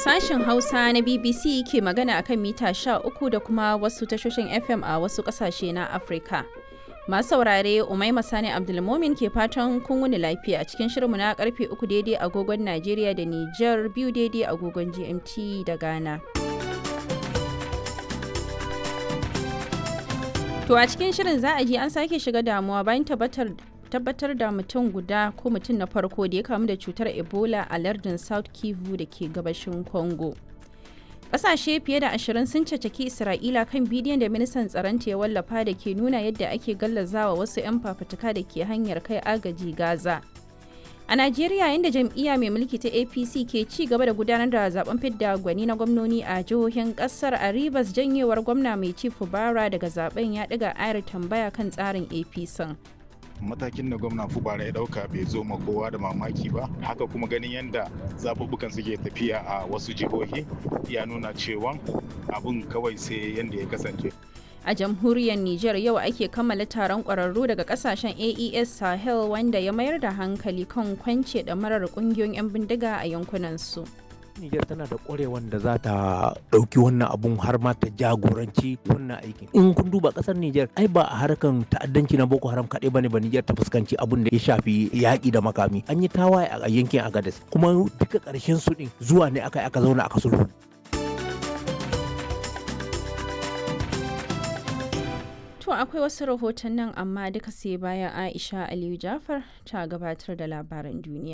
Sashen Hausa na BBC ke magana akan mita 13 da kuma wasu tashoshin FM a wasu kasashe na Afirka. Masu saurare Umaima Sani Abdulmomin ke fatan kun wuni lafiya a cikin shirinmu na karfe 3 daidai agogon Najeriya da Nijar biyu daidai agogon GMT da Ghana. To a cikin shirin za a ji an sake shiga damuwa bayan tabbatar tabbatar da mutum guda ko mutum na farko da ya kamu da cutar ebola a lardin south kivu da ke gabashin congo ƙasashe fiye da ashirin sun cacaki isra'ila kan bidiyon da ministan tsaronta ya wallafa da ke nuna yadda ake gallazawa wasu 'yan fafutuka da ke hanyar kai agaji gaza a najeriya inda jam'iyya mai mulki ta apc ke ci gaba da gudanar da zaben fidda gwani na gwamnoni a jihohin kasar a rivers janyewar gwamna mai ci fubara daga zaben ya ɗiga ayar tambaya kan tsarin apc matakin da gwamna fubara ya dauka bai zo ma kowa da mamaki ba haka kuma ganin yadda zaɓuɓɓukan suke tafiya a wasu jihohi ya nuna cewa abun kawai sai yadda ya kasance a jamhuriyar Nijar yau ake kammala taron ƙwararru daga kasashen AES Sahel wanda ya mayar da hankali kan kwance da marar ƙungiyoyin 'yan bindiga a yankunansu. Nijar tana da ƙwarewan da za ta ɗauki wannan abun har ma ta jagoranci wannan aikin. In kun duba ƙasar Nijar ai ba a harkan ta'addanci na Boko Haram kaɗai bane ba Nijar ta fuskanci abun da ya shafi yaƙi da makami. An yi tawaye a yankin Agadez kuma duka ƙarshen su ɗin zuwa ne aka aka zauna aka sulhu. To akwai wasu rahoton nan amma duka sai bayan Aisha Aliyu Jafar ta gabatar da labaran duniya.